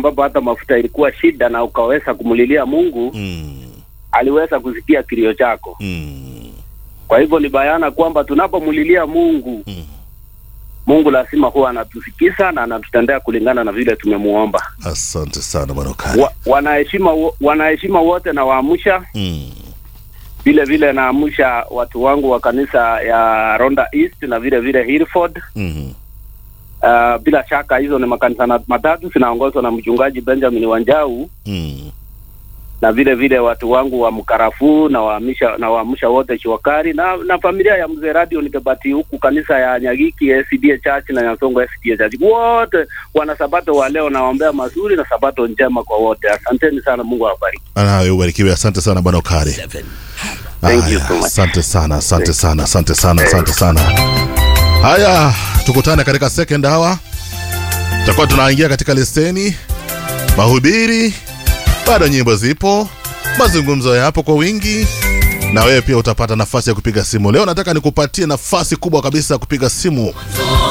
ambapo hata mafuta ilikuwa shida na ukaweza kumlilia Mungu, Mm. aliweza kusikia kilio chako. Mm. Kwa hivyo ni bayana kwamba tunapomlilia Mungu, Mm. Mungu lazima huwa anatusikiza na anatutendea kulingana na vile tumemuomba. Asante sana bwana Okari. Wa, wanaheshima wo- wanaheshima wote na waamsha Mm. vile vile naamsha watu wangu wa kanisa ya Ronda East na vile vile Hillford. Mhm. Uh, bila shaka hizo ni makanisa na- matatu zinaongozwa na mchungaji Benjamin Wanjau Mm. na vile vile watu wangu wa Mkarafuu na waamsha na waamsha wote Chiwakari na, na familia ya mzee Radio Nikebati huku kanisa ya Nyagiki SDA Church na Nyasongo SDA Church wote wana sabato wa leo, nawaombea mazuri na sabato njema kwa wote. Asanteni sana, Mungu awabariki. Anawe ubarikiwe. Asante sana bwana Okari. Thank you Haya, so much. Asante sana, asante sana, asante sana, asante sana. Haya, tukutane katika second hour. Tutakuwa tunaingia katika leseni, mahubiri, bado nyimbo zipo, mazungumzo yapo kwa wingi, na wewe pia utapata nafasi ya kupiga simu. Leo nataka nikupatie nafasi kubwa kabisa ya kupiga simu